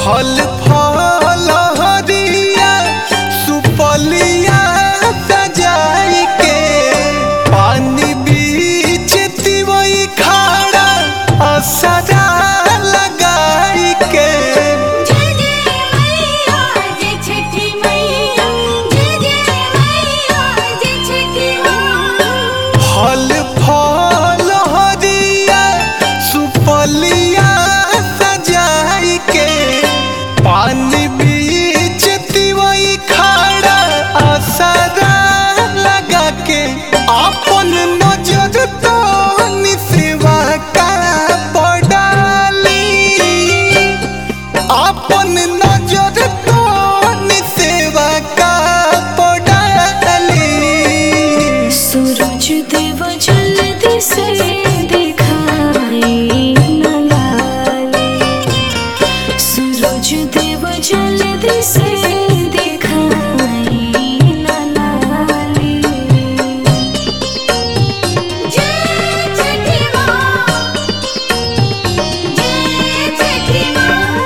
फल फल हरिया सुपलिया सजाई के पानी बीच तिवई खाड़ा असरा लगाई के जय जय मैया जय छठी मैया जय जय मैया जय छठी मैया फल फल हरिया सुपलिया सजाई के पानी बीच तिवई खाड़ा असरा लगा के अपन नजर तो निसेवा का पड़ाली अपन नजर तो निसेवा का पड़ाली सूरज देव जल्दी से दिखाई न लाले सूरज देव जल्दी से दिखाई न लाले जय छठी माँ जय छठी माँ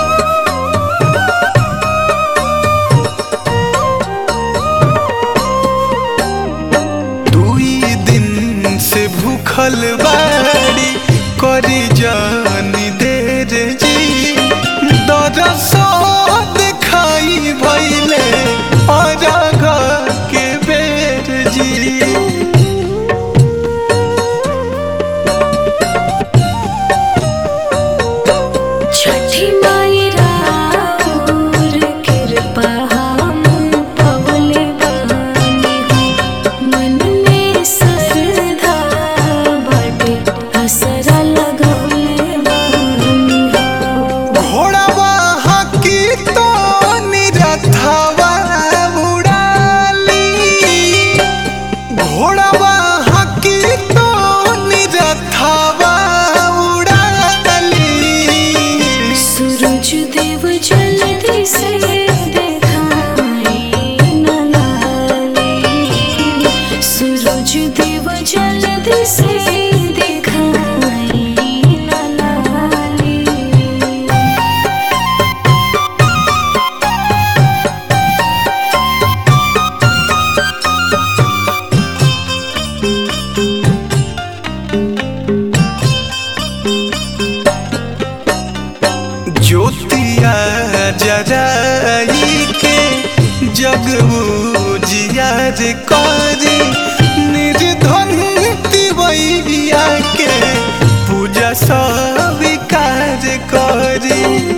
दुई दिन से भूखल बाड़ी करी जानी देर जी दरसो देखाई भैले अरघ के बेर जी छठी माई राउर कृपा हम पवले बानी हो। मन में श्रद्धा बाटे असरा लगौले बानी हो। घोड़ावा हाकी तो निरथावा उड़ाली घोड़ावा हाकी तो निरथावा उड़ाली सूरज देव जल्दी से देखाई न लाले सूरज देव जल्दी से देखाई न लाले ज्योतिया जराई के जग जियार करी निर्धन तिवैया के पूजा स्वीकार करी